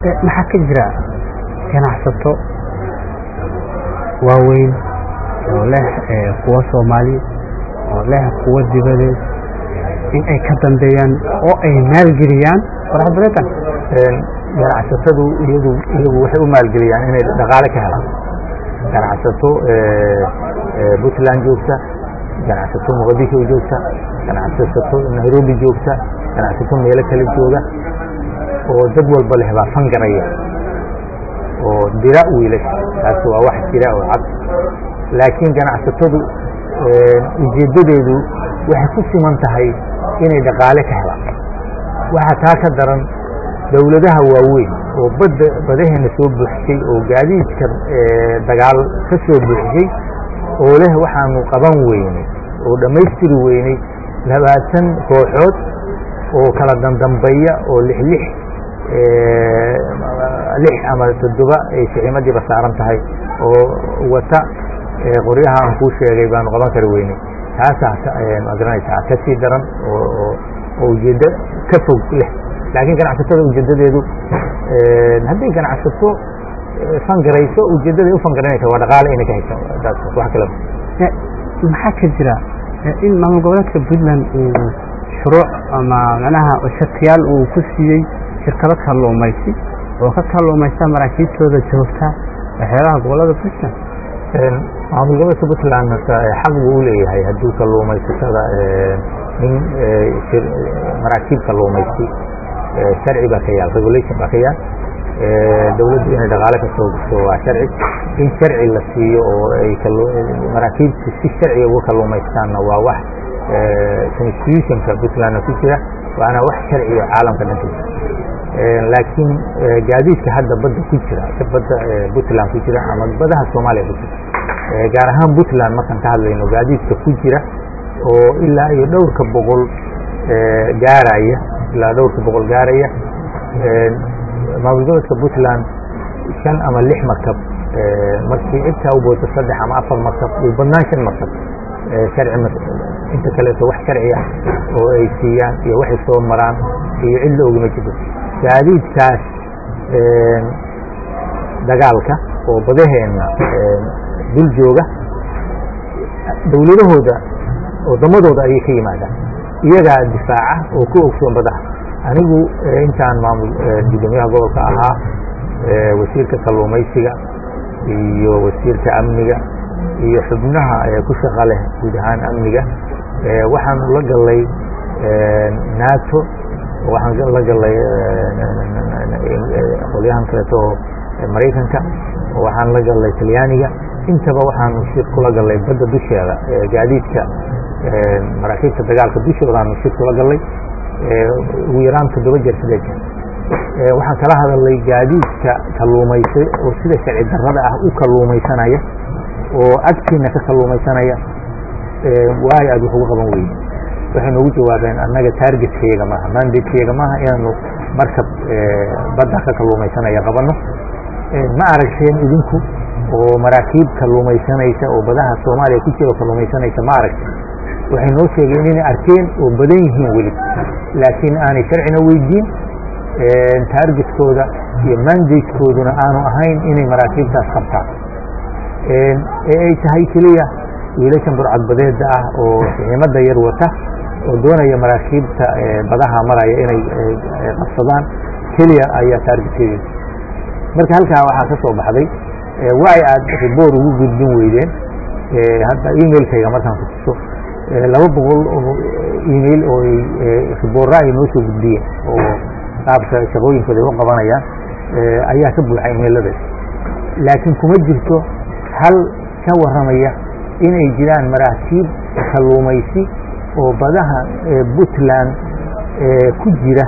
maxaa ka jira ganacsato waaweyn oo leh kuwa soomaali oo leh kuwa dibadeed in ay ka dambeeyaan oo ay maalgeliyaan waraxbadeetan ganacsatadu iyadu iyagu waxay u maalgeliyaan inay dhaqaale ka helaan ganacsato puntland joogta ganacsato muqadisho joogta ganacsato nairobi joogta ganacsato meelo kale jooga oo dad walba leh baa fangaraya oo dira wiilasha taasi waa wax jira oo cad laakiin ganacsatadu ujeeddadeedu waxay ku siman tahay inay dhaqaale ka helaan waxaa taa ka daran dowladaha waaweyn oo badda badaheena soo buuxisay oo gaadiidka dagaal ka soo buuxisay oo leh waxaanu qaban weynay oo dhammaystiri weynay labaatan kooxood oo kala dandambeeya oo lix lix lix ama toddoba ay siximadiiba saaran tahay oo wata qoryaha aan kuu sheegay baanu qaban kari weynay taasaa magaranaysaa ka sii daran oo ujeeddo ka fog leh laakiin ganacsatada ujeeddadeedu hadday ganacsato fangarayso ujeeddada u fangaranaysa waa dhaqaale inay ka hesho wax kale maxaa ka jira in maamul goboleedka puntland uu shuruuc ama macnaha shatiyaal uu ku siiyey shirkado kalluumaysi oo ka kalluumaysta maraakiibtooda joogta waxyaalaha gobolada puntland maamul goboleedka puntland xaq buu u leeyahay hadduu kalluumaysatada in maraakiib kalluumaysi sharci baa ka yaal regulation baa ka yaal dowladdu inay dhaqaale ka soo gurto waa sharci in sharci la siiyo oo ay maraakiibtu si sharciga uga kalluumaystaanna waa wax constitutionka puntlandna ku jira waana wax sharciga caalamka dhanka laakiin gaadiidka hadda badda ku jira badda puntland ku jira ama badaha soomaaliya ku jira gaar ahaan puntland markaan ka hadlayno gaadiidka ku jira oo ilaa iyo dhowrka boqol gaaraya ilaa dhowrka boqol gaaraya maamul goboleedka puntland shan ama lix markab markii cidtaa u booto saddex ama afar markab uu badnaan shan markab sharci inta kaleeto wax sharciya oo ay siiyaan iyo waxay soo maraan iyo cid la ogima jirto gaadiidkaas dagaalka oo badaheenna dul jooga dowladahooda waddamadooda ayay ka yimaadaan iyagaa difaaca oo ku ogsoon badaha anigu intaan maamul gudoomiyaha gobolka ahaa wasiirka kalluumaysiga iyo wasiirka amniga iyo xubnaha ku shaqa leh guud ahaan amniga waxaanu la gallay nato waxaan la gallay qolyahan kaleeto oo maraykanka waxaan la gallay talyaaniga intaba waxaanu shir kula gallay badda dusheeda gaadiidka maraakiibta dagaalka dushoodaanu shir kula gallay ugu yaraan toddoba jeer sideed jeer waxaan kala hadalnay gaadiidka kalluumaysay oo sida sharci darrada ah u kalluumaysanaya oo agtiina ka kalluumaysanaya waayo aad wax uga qaban weyne waxay noogu jawaabeen annaga taargetkayaga maaha mandateyaga maaha inaanu markab badda ka kalluumaysanaya qabanno ma aragteen idinku oo maraakiib kalluumaysanaysa oo badaha soomaaliya ku jiro kalluumaysanaysa ma aragteen waxay noo sheegeen inay arkeen oo badan yihiin weli laakiin aanay sharcina weydiin taargetkooda iyo mandatekooduna aanu ahayn inay maraakiibtaas qabtaan ee ay tahay keliya wiilashan burcadbadeeda ah oo siximada yar wata oo doonaya maraakiibta badaha maraya inay qabsadaan keliya ayaa taargetkeeda marka halkaa waxaa ka soo baxday waay aad riboor ugu gudbin weydeen hadda emailkayga markaan ku tuso laba boqol oo email oo riboorra ay noo soo gudbiyeen oo qaabka shaqooyinkooda ay u qabanayaan ayaa ka buuxa emailadaas laakiin kuma jirto hal ka warramaya inay jiraan maraakiib kalluumaysi oo badaha puntland ku jira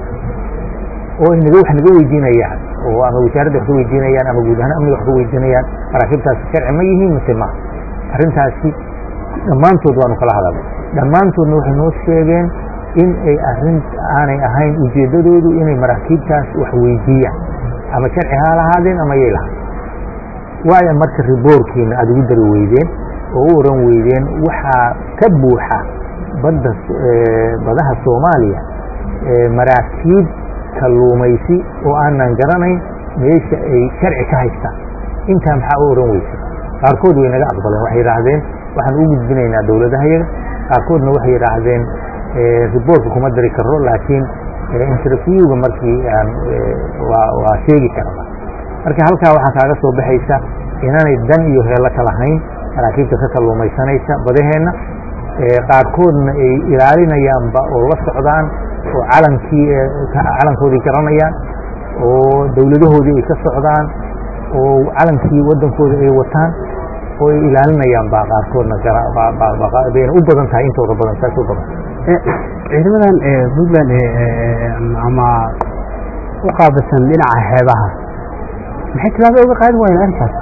oo naga wax naga weydiinayaan oo ama wasaaradda wax ka weydiinayaan ama guud ahaan amniga wax ka weydiinayaan maraakiibtaasi sharci ma yihiin mise ma arrintaasi dhammaantood waanu kala hadalnay dhammaantoodna waxay noo sheegeen in ay arrin aanay ahayn ujeeddadoodu inay maraakiibtaas wax weydiiyaan ama sharci ha lahaadeen ama yay lahaad waayo marka riboorkiina aada ugu dari weydeen oo u oran weydeen waxaa ka buuxa badda badaha soomaaliya maraakiib kalluumaysi oo aanan garanayn meesha ay sharci ka haystaan intaa maxaa u oran weysa qaarkood way naga aqbaleen waxay yidhaahdeen waxaan u gudbinaynaa dowladaha yaga qaarkoodna waxay yidhaahdeen riboortka kuma dari karo laakiin interviewga markii aan waa sheegi karna marka halkaa waxaa kaaga soo baxaysa inaanay dan iyo heello ka lahayn maraakiibta ka kalluumaysanaysa badaheenna qaarkoodna ay ilaalinayaanba oo la socdaan oo calankii calankoodii garanayaan oo dowladahoodii ay ka socdaan oo calankii waddankooda ay wataan oo ay ilaalinayaan baa qaarkoodna bayna u badan tahay intooda badan saas u badan ciidamadan puntland ama u qaabilsan dhinaca xeebaha maxay tilaabo uga qaadi waayeen arrinkaas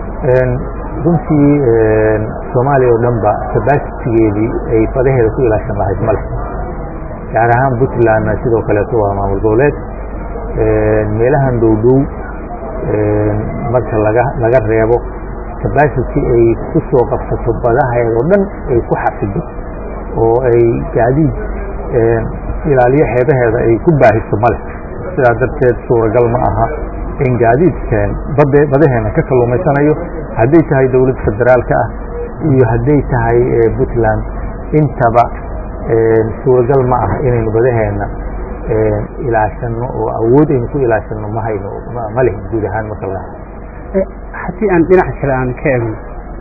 runtii soomaaliya oo dhan ba sabasitigeedii ay badaheeda ku ilaashan lahayd ma leh gaar ahaan puntlandna sidoo kaleeto waa maamul goboleed meelahan dhow dhow marka laga laga reebo sabasity ay ku soo qabsato badaheeda oo dhan ay ku xafido oo ay gaadiid ilaaliyo xeebaheeda ay ku baahiso ma leh sidaa darteed suuragal ma aha in gaadiidkeen badaheena ka kalluumaysanayo hadday tahay dowlad federaalka ah iyo hadday tahay puntland intaba suuragal ma aha inaynu badaheena ilaashano oo awood aynu ku ilaashano ma hayno ma leh guud ahaan marka laga haddii aan dhinac kale aan ka egno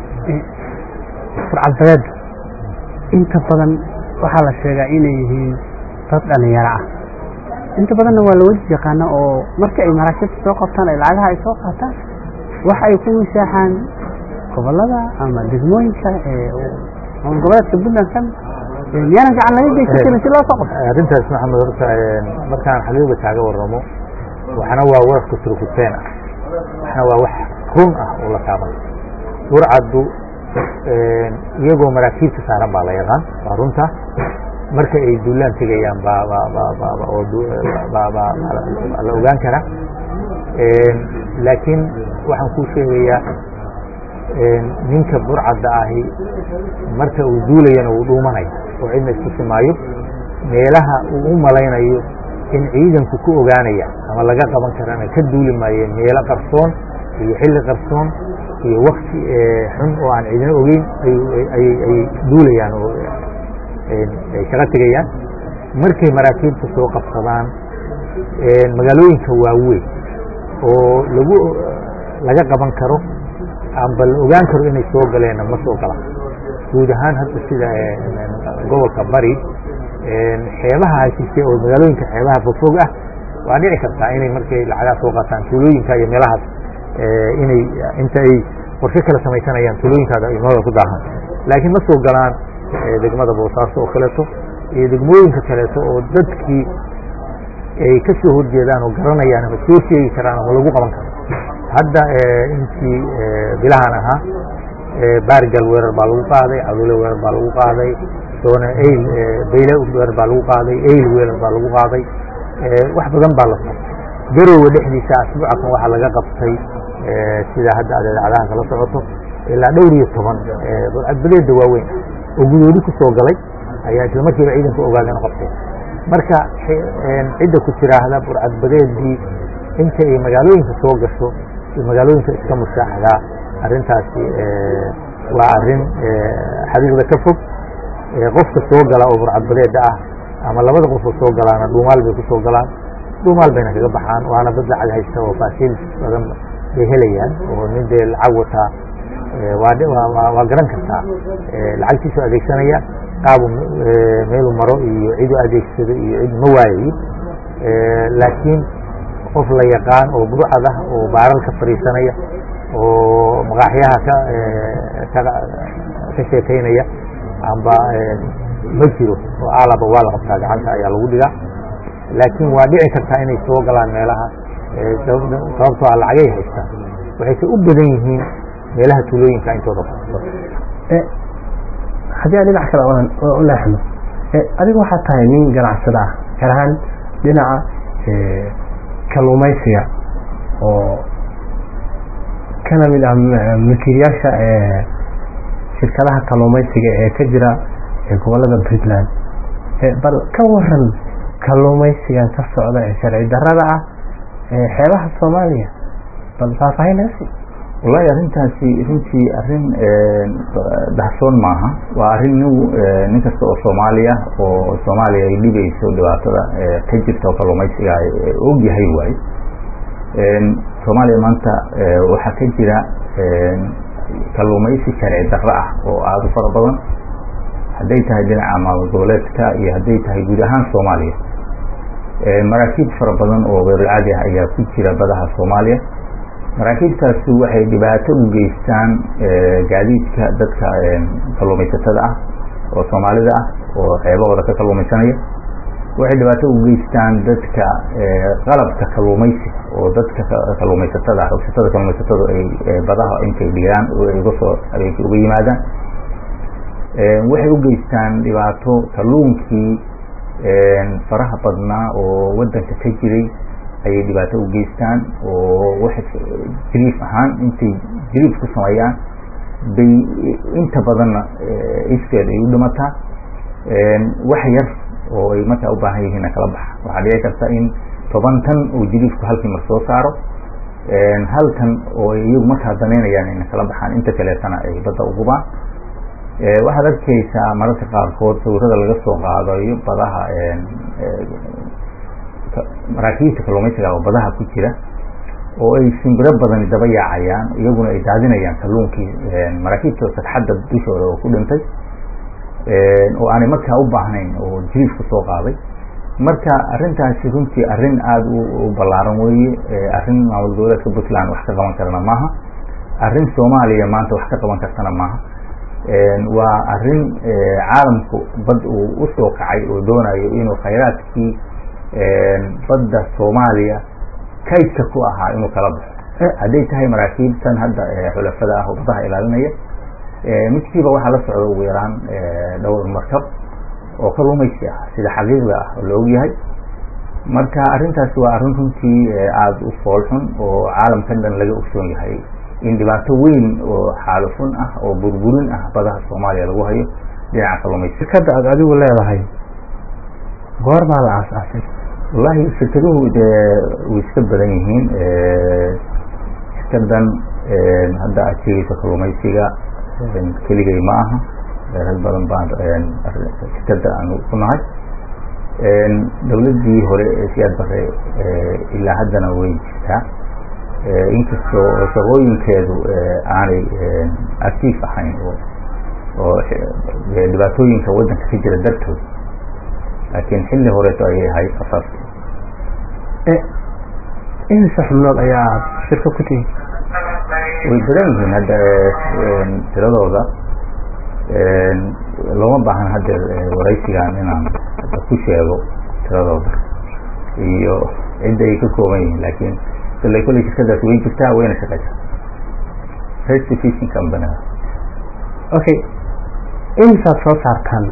furcadbadeed inta badan waxaa la sheegaa inay yihiin dad dhalinyaro ah inta badanna waa la wadi yaqaana oo marka ay maraakiibta soo qabtaan ay lacagaha ay soo qaataan waxa ay ku musaaxaan gobolada ama degmooyinka maamul goboleedka puntland kan miyaanan gacan laga geysan karin si loo soo qabto arrintaas maxamed horta markaan xaqiiqda kaaga warramo waxna waa warafka turkuteen ah waxna waa wax run ah oo la taaban burcaddu iyagoo maraakiibta saaran baa la yaqaan waa runta marka ay duulaan tegayaan la ogaan karaa laakiin waxaan kuu sheegayaa ninka burcadda ahi marka uu duulayana wuu dhuumanaya oo cidna istusi maayo meelaha uu u malaynayo in ciidanku ku ogaanaya ama laga qaban karana ka duuli maayeen meelo qarsoon iyo xilli qarsoon iyo wakti xun oo aan ciidina ogeyn ayay duulayaan oo ay shaqa tegayaan markay maraakiibta soo qabsadaan magaalooyinka waaweyn oo lagu laga qaban karo amba la ogaan karo inay soo galeenna ma soo galaan guud ahaan hadda sida gobolka bari xeebaha hashise oo magaalooyinka xeebaha fogfog ah waa dhici kartaa inay markay lacagaha soo qaataan tuulooyinka iyo meelahaas inay inta ay qorshe kala samaysanayaan tuulooyinkaada imada ku daahan laakiin ma soo galaan degmada boosaaso oo kaleeto iyo degmooyinka kaleeto oo dadkii ay ka soo horjeedaan oo garanayaan ama soo sheegi karaan ama lagu qaban karo hadda intii bilahan ahaa baargal weerar baa lagu qaaday cadule weerar baa lagu qaaday soona ayl bayle weerar baa lagu qaaday ayl weerar baa lagu qaaday wax badan baa la qabtay garowe dhexdiisa asbuucakan waxaa laga qabtay sida hadda aad idaacadaha kala socoto ilaa dhowr iyo toban burcadbadeeda waaweyn oo gudoodi ku soo galay ayaa isla markiiba ciidanku ogaadeen qabtay marka cidda ku tiraahda burcadbadeedii inta ay magaalooyinka soo gasho iyo magaalooyinka iska mushaaxdaa arrintaasi waa arrin xaqiiqda ka fog qofka soo gala oo burcadbadeeda ah ama labada qofoo soo galaana dhuumaal bay ku soo galaan dhuumaal bayna kaga baxaan waana dad lacag haysta oo faasiil badan bay helayaan oo nin dee lacag wataa waa garan kartaa lacagtiisu adeegsanaya qaabu meelu maro iyo cidu adeegsado iyo cid ma waayayo laakiin qof la yaqaan oo burcad ah oo baaral ka fadhiisanaya oo maqaaxyaha ka ka sheekaynaya amba ma jiro oo alaba waa la qabtaa gacanta ayaa lagu dhigaa laakiin waa dhici kartaa inay soo galaan meelaha sababtoo a lacagay haystaan waxayse u badan yihiin meelaha tuulooyinka intooda haddii aan dhinac kale u leexno adigu waxaa tahay nin ganacsada ah gaar ahaan dhinaca kalluumaysiga oo kana mid ah makiilyaasha shirkadaha kalluumaysiga ee ka jira gobolada puntland bal ka waran kalluumaysigan ka socda ee sharci darrada ah ee xeebaha soomaaliya bal faahfaahin naga sii wallahi arrintaasi runtii arrin dahsoon maaha waa arrin nin nin kasta oo soomaaliya oo soomaaliya ay dhibayso dhibaatada ka jirta oo kalluumaysiga og yahay waaye soomaaliya maanta waxaa ka jira kalluumaysi sharci darro ah oo aada u fara badan hadday tahay dhinaca maamul goboleedka iyo hadday tahay guud ahaan soomaaliya maraakiib fara badan oo weerulcaadi ah ayaa ku jira badaha soomaaliya maraakiibtaasi waxay dhibaato u geystaan gaadiidka dadka kalluumaysatada ah oo soomaalida ah oo xeebahooda ka kalluumaysanaya waxay dhibaato u geystaan dadka qalabka kalluumaysiga oo dadka kalluumaysatada xogsatada kalluumaysatadu ay badaha intay dhigaan uga soo habeenkii uga yimaadaan waxay u geystaan dhibaato kalluunkii faraha badnaa oo waddanka ka jiray ayay dhibaato u geystaan oo waxay jiriif ahaan intay jiriif ku sameeyaan bay inta badanna iskeed ay u dhimataa wax yar oo ay markaa u baahan yihiinna kala baxa waxaa dhici karta in toban tan oo jiriifku halkii mar soo saaro hal tan oo iyagu markaa danaynayaan inay kala baxaan inta kaleetana ay badda u gubaan waxaad arkaysaa mararka qaarkood sawirada laga soo qaadayo badaha maraakiibta kalluumaysiga oo badaha ku jira oo ay simbiro badani daba yaacayaan iyaguna ay daadinayaan kalluunkii maraakiibta sagxadda dushooda oo ku dhintay oo aanay markaa u baahnayn oo jiriif ku soo qaaday marka arrintaasi runtii arrin aada u ballaaran weeye arrin maamul goboleedka puntland wax ka qaban karana maaha arrin soomaaliya maanta wax ka qaban kartana maaha waa arrin caalamku bad uu usoo kacay oo doonayo inuu khayraadkii badda soomaaliya kaydka ku ahaa inuu kala baxo hadday tahay maraakiibtan hadda xulafada ah oo badaha ilaalinaya midkiiba waxaa la socda ugu yaraan dhowr markab oo kalluumaysi ah sida xaqiiqda ah oo la ogyahay marka arrintaasi waa arrin runtii aada u foolxun oo caalamkan dhan laga ogsoon yahay in dhibaato weyn oo xaalufun ah oo burburin ah badaha soomaaliya lagu hayo dhinaca kalluumaysi shirkadda aad adigu leedahay goor baa la aasaasay wallahi shirkaduhu dee way iska badan yihiin shirkadan hadda aad sheegayso kalluumaysiga keligay ma aha rag badan baan shirkadda aanu ku nahay dowladdii hore ee siyaad bare ilaa haddana way jirtaa inkastoo shaqooyinkeedu aanay actiif ahayn oo oo dhibaatooyinka waddanka ka jira dartood laakiin xilli horeeto ayay ahayd asaas imise xubnood ayaa shirka ku tihi way badan yihiin hadda tiradooda looma baahan hadda waraysigan inaan ku sheego tiradooda iyo cidda ay ka kooban yihiin laakiin ila kolley shirkadaas way jirtaa wayna shaqaysaa restitution company okay imisaad soo saartaan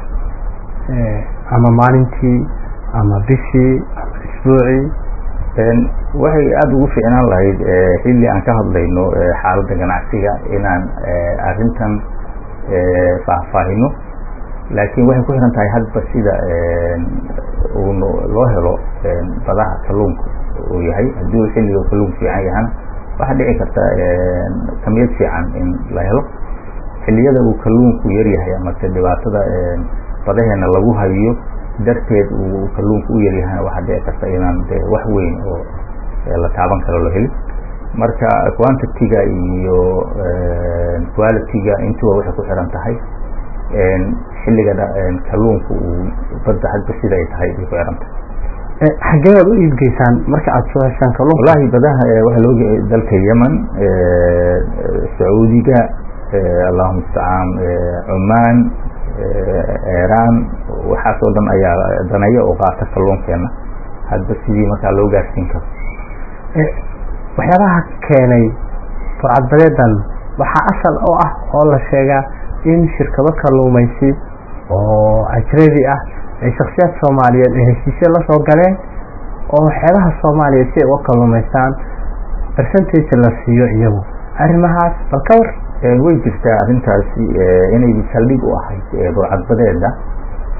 ama maalintii ama bishii ama isbuucii waxay aada ugu fiicnaan lahayd xilli aan ka hadlayno xaaladda ganacsiga inaan arrintan faahfaahino laakiin waxay ku xiran tahay hadba sida uu loo helo badaha kalluunka uu yahay haddii uu xilliga kalluunka fiican yahana waxaa dhici karta kamiyad fiican in la helo xilliyada uu kalluunku yaryahay amase dhibaatada badaheena lagu hayo darteed uu kalluunka u yaryahana waxaa dhici karta inaan de wax weyn oo la taaban karo la helin marka quantity-ga iyo quality-ga intuba waxay ku xiran tahay xilliga kalluunka uu badda hadba sida ay tahay bay ku xiran tahay xageebaad u iibgeysaan marka aada soo heshaan kalluunka wallahi badaha waxaa loo dalka yemen sacuudiga allahuma mustacaan cumaan iiraan waxaasoo dhan ayaa daneeya oo qaata kalluunkeena hadba sidii markaa loo gaarsiin karo waxyaabaha keenay burcadbadeedan waxaa asal oo ah oo la sheegaa in shirkado kalluumaysi oo ajnabi ah ay shaksiyaad soomaaliyeed ee heshiisyo la soo galeen oo xeebaha soomaaliya si ay uga kalluumaystaan percentage la siiyo iyagu arrimahaas bal ka war way jirtaa arrintaasi inay saldhig u ahayd burcadbadeeda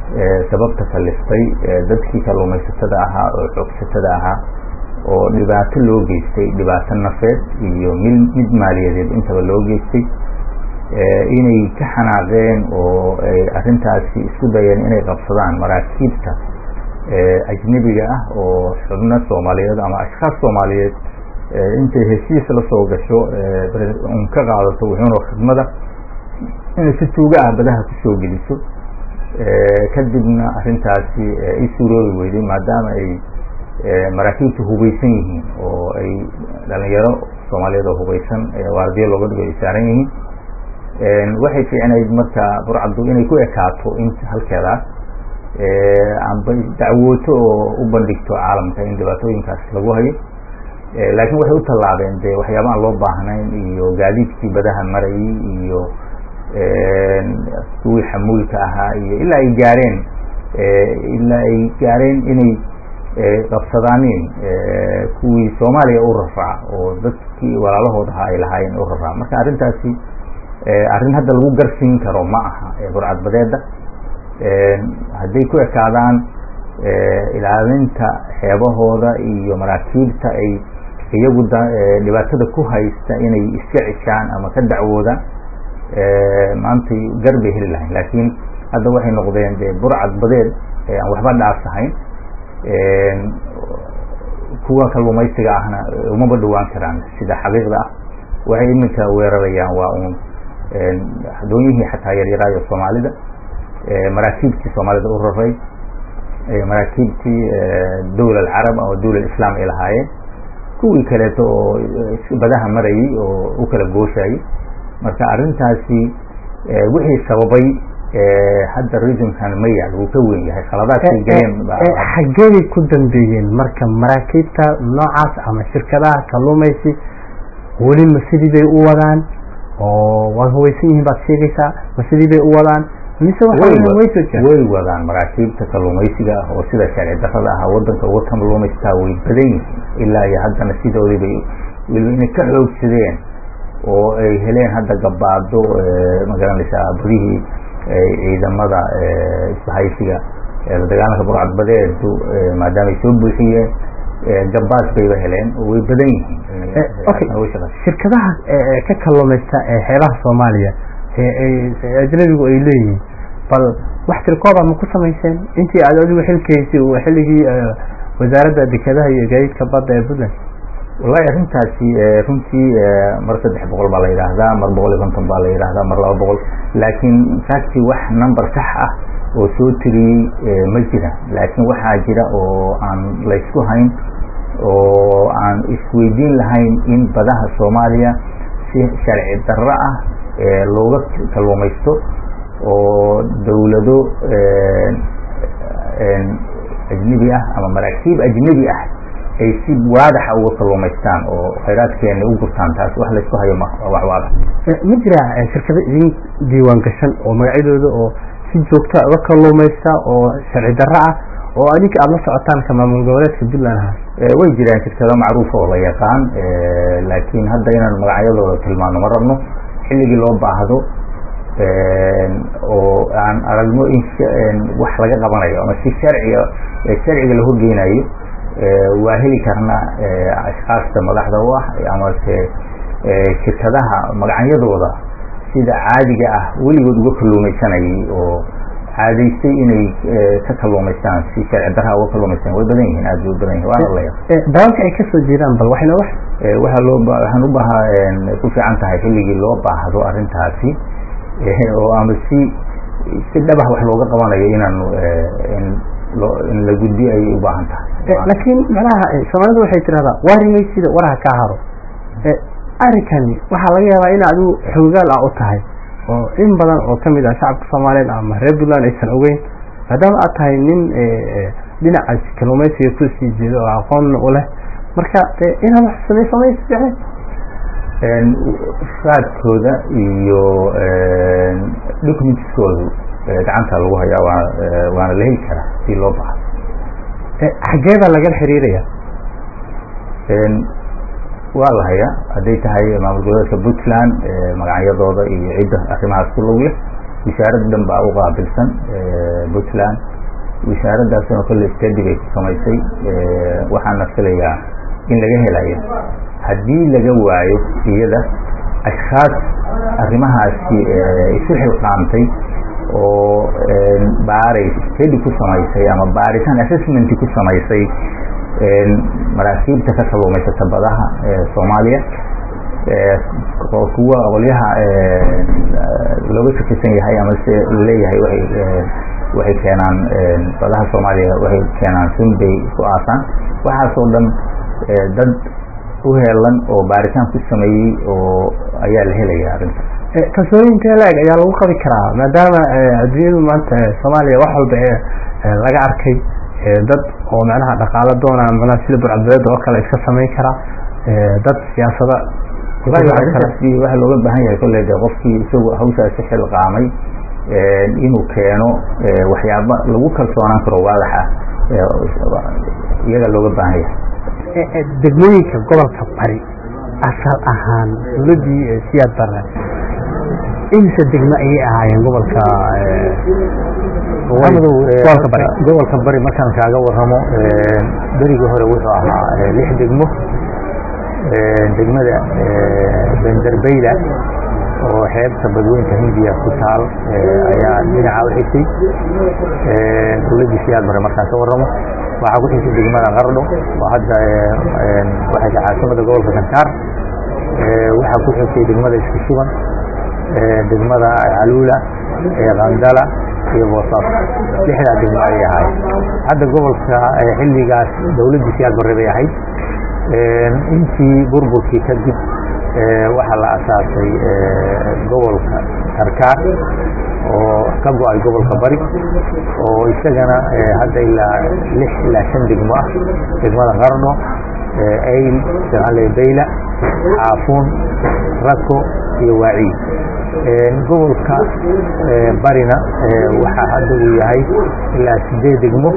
sababta kaliftay dadkii kalluumaysatada ahaa oo xoogsatada ahaa oo dhibaato loo geystay dhibaato nafeed iyo mid maaliyadeed intaba loo geystay inay ka xanaaqeen oo ay arrintaasi isku dayeen inay qabsadaan maraakiibta ajnebiga ah oo xubno soomaaliyeed ama ashkaas soomaaliyeed intay heshiis la soo gasho un ka qaadato wuxuuna khidmada inay si tuuga ah badaha kusoo geliso kadibna arrintaasi i suuroobi weyday maadaama ay maraakiibtu hubaysan yihiin oo ay dhalinyaro soomaaliyeed oo hubaysan waardiyo looga dhigo ay saaran yihiin waxay fiicnayd marka burcaddu inay ku ekaato in halkeedaas amba dacwooto oo u bandhigto caalamka in dhibaatooyinkaas lagu hayo laakiin waxay u tallaabeen de waxyaaba aan loo baahnayn iyo gaadiidkii badaha marayay iyo kuwii xamuulka ahaa iyo ilaa ay gaareen ilaa ay gaareen inay qabsadaaniin kuwii soomaaliya u raraaca oo dadkii walaalahood ahaa ay lahaayeen u raraaca marka arrintaasi arrin hadda lagu garsiin karo ma aha burcadbadeeda hadday ku ekaadaan ilaalinta xeebahooda iyo maraakiibta ay iyagu dhibaatada ku haysta inay iska cishaan ama ka dacwoodaan maantay gar bay heli lahayn laakiin hadda waxay noqdeen de burcad badeed aan waxba dhaafsahayn kuwa kalluumaysiga ahna umaba dhawaan karaan sida xaqiiqda ah waxay iminka weerarayaan waa uun doonyihii xataa yaryaraayo soomaalida maraakiibtii soomaalida u raray maraakiibtii dowla alcarab ama dowla islam ay lahaayeen kuwii kaleeto oo badaha marayay oo u kala gooshayay marka arrintaasi wixii sababay hadda reasonkan ma yaal wuu ka weyn yahay khaladaadkay galeen xageeday ku dambeeyeen marka maraakiibta noocaas ama shirkadaha kalluumaysi weli ma sidii bay u wadaan oo waa hubaysan yihiin baad sheegaysaa ma sidii bay u wadaan mise way wadaan maraakiibta kalluumaysiga ah oo sida sharci darrada ah wadanka uga kalluumaystaa way badan yihiin ilaa iyo haddana sidoodii bay weliba inay ka xoogsadeen oo ay heleen hadda gabaado magaranaysaa badihii ciidamada isbahaysiga la dagaalanka burcadbadeedu maadaama ay soo buuxiyeen gabaad bayba heleen oo way badan yihiin shirkadaha ka kalluumaysta ee xeebaha soomaaliya ajnabigu ay leeyihiin bal wax tirkooba ma ku samayseen intii aad adigu xilkaysay xilligii wasaaradda dekedaha iyo gaadiidka badda ee puntland wallahi arrintaasi runtii mar saddex boqol baa la yidhaahdaa mar boqol iyo konton baa la yidhaahdaa mar laba boqol laakiin facti wax number sax ah oo soo tiriyey ma jira laakiin waxaa jira oo aan laysku hayn oo aan isweydiin lahayn in badaha soomaaliya si sharci darro ah looga kalluumaysto oo dawlado ajnebi ah ama maraakiib ajnebi ah ay si waadaxa uga kalluumaystaan oo khayraadkeena u gurtaan taas wax laysku hayo ma wax waadax ma jira shirkado idin diiwaan gashan oo magacyadooda oo si joogta uga kalluumaysta oo sharci darro ah oo adinka aada la socotaan ka maamul goboleedka puntland ahaa way jiraan shirkado macruufa oo la yaqaan laakiin hadda inaan magacyadooda tilmaano ma rabno xilligii loo baahdo oo aan aragno in wax laga qabanayo ama si sharciga sharciga la horgeynayo waa heli karna ashkaasta madaxda u ah amase shirkadaha magacyadooda sida caadiga ah weligood uga kalluumaysanayay oo caadaystay inay ka kalluumaystaan si sharci darraa uga kalluumaystaan way badan yihiin aad bay u badan yihin waana la dalalka ay kasoo jeedaan bal waxayna wax waxaa loo waxaan u bahaa ku fiican tahay xilligii loo baahdo arrintaasi oo ama si si dhabah wax looga qabanayo inaanu in la gudbiyo ayay u baahan tahay laakiin macnaha soomaalidu waxay tirahdaa warimay sida waraha kaa haro arrinkani waxaa laga yaabaa in adigu xoogaal ah u tahay oo in badan oo kamid ah shacabka soomaaliyeed ama reer puntland aysan ogeyn maadaama aad tahay nin dhinacaas kalluumaysiga kusii jeedo oo aqoonna u leh marka inaad wax samey samaysa fiicneed raadkooda iyo documentskoodu gacanta lagu hayaa waa waana la heli karaa si loo baxa xagee baa lagala xiriiraya waa la hayaa hadday tahay maamul goboleedka puntland magacyadooda iyo cidda arrimahaas ku log leh wasaarad dhan baa u qaabilsan puntland wasaaraddaasna kolle stadi bay ku samaysay waxaana filayaa in laga helayo haddii laga waayo iyada ashkhaas arrimahaasi isu xilqaamtay oo baaray stadi ku samaysay ama baaritaan assessment ku samaysay maraakiibta ka kaluumaysata badaha soomaaliya kuwa qolyaha looga shakisan yahay ama se laleeyahay waay waxay keenaan badaha soomaaliya waxay keenaan sun bay ku aasaan waxaasoo dhan dad u heelan oo baaritaan ku sameeyey oo ayaa la helaya arrinta kalsooniyinka laeg ayaa lagu qabi karaa maadaama adduunyadu maanta soomaaliya wax walba ee laga arkay dad oo macnaha dhaqaalo doona macnaha sida burcadbadeeda oo kale iska samayn kara dad siyaasada arrintaasi waxa looga baahan yahay kolley de qofkii isagu hawshaasi xilqaamay inuu keeno waxyaaba lagu kalsoonaan karo waadax ah iyaga looga baahan yahay degmooyinka gobolka bari asal ahaan dowladdii siyaad barre imse degmo ayay ahaayeen gobolka gobolka bari gobolka bari markaan kaaga waramo berigii hore wuxuu ahaa lix degmo degmada benderbeyla oo xeebta badweynta hindiya ku taal ayaa dhinaca u xigtay dowladdii siyaad bare markaan ka waramo waxaa ku xigtay degmada qardho oo hadda waxay tahay caasimada gobolka kankaar waxaa ku xigtay degmada isku shuban degmada caluula qandala iyo boosaaso lixdaa degmo ayay ahayd hadda gobolka xilligaas dowladdii siyaad bare bay ahayd intii burburkii kadib waxaa la asaasay gobolka karkaar oo ka go-ay gobolka bari oo isagana hadda ilaa lix ilaa shan degmo ah degmada qardho ayl sale beyla xaafuun rako iyo waaciid gobolka barina waxaa hadda uu yahay ilaa sideed degmo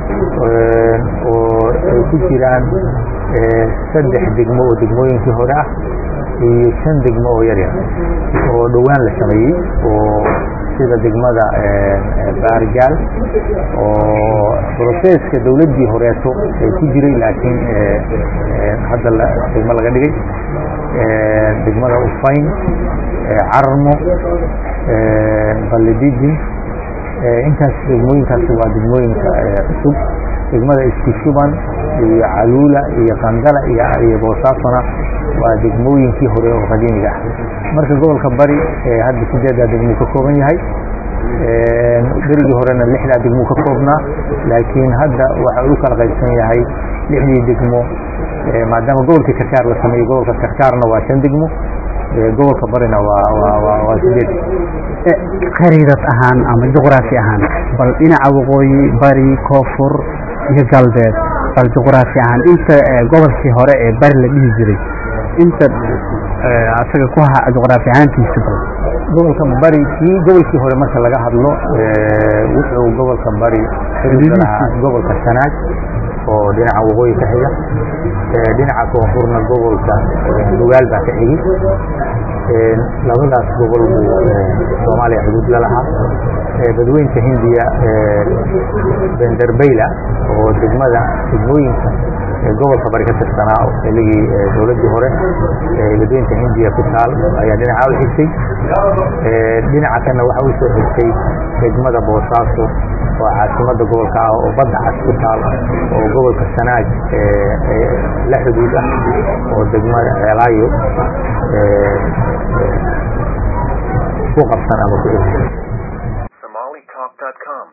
oo ay ku jiraan saddex degmo oo degmooyinkii hore ah iyo shan degmo oo yaryar oo dhowaan la sameeyey oo sida degmada baargaal oo broseska dowladdii horeeto ay ku jiray laakiin hadda degmo laga dhigay degmada ufayn carmo ballidijin intaas degmooyinkaasi waa degmooyinka cusub degmada isku shuban iyo caluula iyo qandala iyo boosaasona waa degmooyinkii hore oo qadiimiga ah marka gobolka bari hadda sideedaa degmuu ka kooban yahay berigii horena lixdaa degmuu ka koobnaa laakiin hadda waxa uu kala qaybsan yahay lixdii degmo maadaama gobolkii karkaar la sameeyey gobolka karkaarna waa shan degmo gobolka barina waa sideed khariidad ahaan ama juqraafi ahaan bal dhinaca waqooyi bari koonfur iyo galbeed bal juqraafi ahaan inta gobolkii hore ee bari la dhihi jiray inta asaga ku ha juqraafi ahaantiisa bal gobolka bari kii gobolkii hore marka laga hadlo wuxuu gobolka bari lahaa gobolka sanaag oo dhinaca waqooyi ka xiga dhinaca koonfurna gobolka nugaal baa ka xigi labadaas gobol buu soomaaliya xuduud la lahaa badweynta hindiya benderbeyla oo degmada degmooyinka gobolka bari ka tirsanaa xilligii dowladdii hore badweynta hindiya ku taal ayaa dhinaca u xigtay dhinaca kana waxa u soo xigtay degmada boosaaso oo caasimada gobolka ah oo badda cas ku taal oo gobolka sanaag la xuduud ah oo degmada ceelaayo ku qabsan ama ku